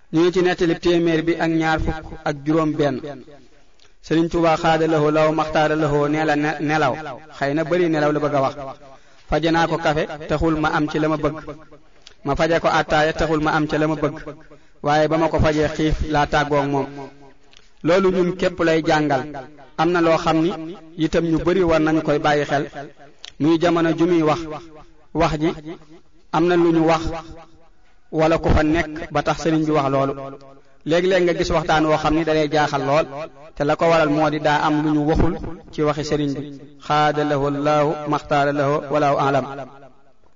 ñu ngi ci nettali téeméer bi ak ñaar fukk ak juróom benn sëriñ Tuubaa xaada laxoo law maxtaara laxoo nee la nelaw xëy na bari nelaw la bëgg a wax faje naa ko kafe taxul ma am ci la ma bëgg ma faje ko attaaya taxul ma am ci la ma bëgg waaye ba ma ko fajee xiif laa tàggoog moom loolu ñun képp lay jàngal am na loo xam ni itam ñu bari war nañu koy bàyyi xel muy jamono ju muy wax wax ji am na lu ñu wax wala ku fa nekk ba tax sëriñ bi wax loolu léegi-léeg nga gis waxtaan woo xam ni dalay jaaxal lool te la ko waral moo di daa am lu ñu waxul ci waxi sëriñ bi xaada lahu laahu maxtaara lahu walaahu alam